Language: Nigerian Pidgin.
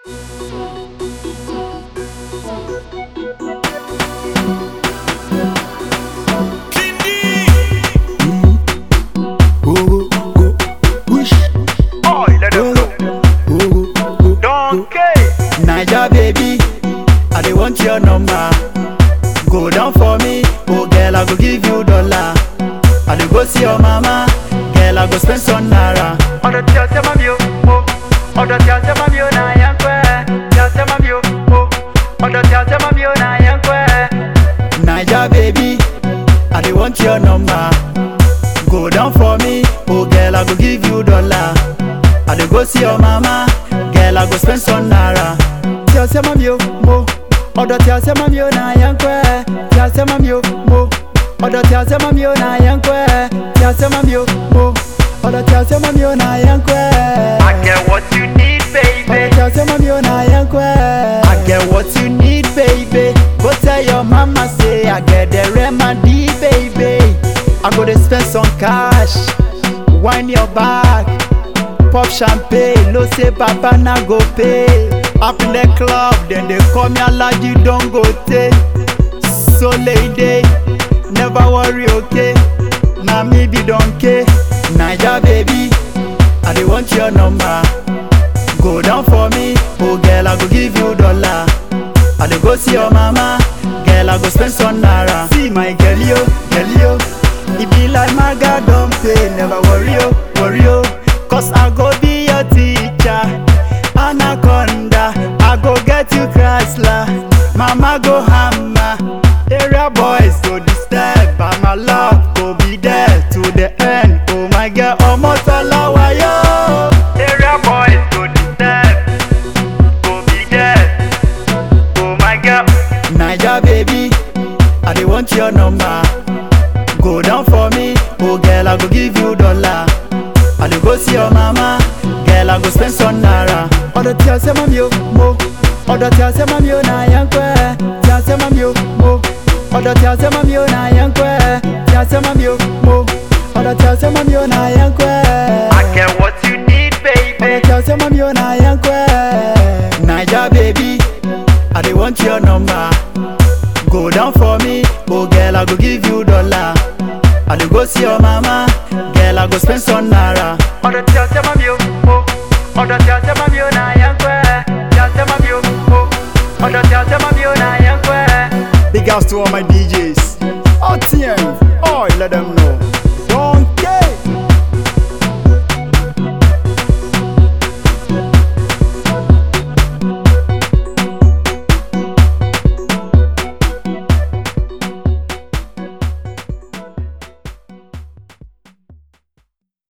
Go, go, go, wish. Oh, let them Go, know. go, go, go, Donkey. Naija baby, I dey want your number. Go down for me, oh girl, I go give you dollar. I dey go see your mama, girl, I go spend some naira. Ọ̀dọ̀ tí ọ̀sẹ̀ máa mi ò mo. Ọ̀dọ̀ tí ọ̀sẹ̀ máa mi ò náà yẹn pẹ́. Tí ọ̀sẹ̀ máa mi ò mo. Ọ̀dọ̀ tí ọ̀sẹ̀ máa mi ò náà yẹn pẹ́. Naija baby, I dey want your number. Go down for me, oh girl, I go give you dollar. I dey go see your mama, girl, I go spend some naira. Tí ọ̀sẹ̀ máa mi ò mo. Ọ̀dọ̀ tí ọ̀sẹ̀ máa mi ò náà yẹn pẹ́. Tí ọ̀sẹ̀ máa mi ò mo. Ọ̀dọ̀ tí ọ̀sẹ̀ máa mi ò náà yẹn pẹ́. Tí ọ̀sẹ̀ máa mi ò mo. Ọ̀dọ̀ tí ọ̀sẹ̀ máa mi ò náà yẹn pẹ́. I get what you need, baby. Ọ̀dọ̀ tí ọ̀sẹ̀ máa mi ò náà yẹn pẹ́. I get what you need, baby. Go tell your mama say I get the remedy, baby. I go dey spend some cash, wine your back, pop champagne, no say papa na go pay. Up in the club, then they call me Alaji Dangote. So lady, never worry, okay? Na me be donkey, Naija baby, I dey want your number. Go down for me, oh girl, I go give you dollar. I dey go see your mama, girl, I go spend some naira. See my girl yo, girl yo, e be like maga don pay, never worry yo, worry yo, cause I go be your teacher. Anaconda, I go get you Chrysler, mama go hammer. Area boys go disturb, but my love go be there to the end. Oh my girl, ọmọ tọ́lá wáyọ́. Area boys go disturb. Go be there. Oh my girl. Naija baby, I dey want your number. Go down for me, oh girl, I go give you dollar. I dey go see your mama, girl, I go spend some naira. Ọ̀dọ̀ tí ọ̀sẹ̀ mọ́ mi ò mo, ọ̀dọ̀ tí ọ̀sẹ̀ mọ́ mi ò náà yẹn pẹ́. Tí ọ̀sẹ̀ mọ́ mi ò mo, ọ̀dọ̀ tí ọ̀sẹ̀ mọ́ mi ò náà yẹn pẹ́. Tí ọ̀sẹ̀ mọ́ mi ò mo, ọ̀dọ̀ tí ọ̀sẹ̀ mọ́ mi ò náà yẹn pẹ́. I get what you need, baby. Ọ̀dọ̀ tí ọ̀sẹ̀ mọ́ mi ò náà yẹn pẹ́. Naija baby, I dey want your number. Go down for me, oh girl, I go give you dollar. I dey go see your mama, girl, I go spend some naira. Ọ̀dọ̀ tí ọ̀sẹ̀ máa mi ò mo. Ọ̀dọ̀ tí ọ̀sẹ̀ máa mi ò náà yẹn pẹ́. Tí ọ̀sẹ̀ máa mi ò mo. Ọ̀dọ̀ tí ọ̀sẹ̀ máa mi ò náà yẹn pẹ́. Big house to all my DJs. All TM, oh, let them know.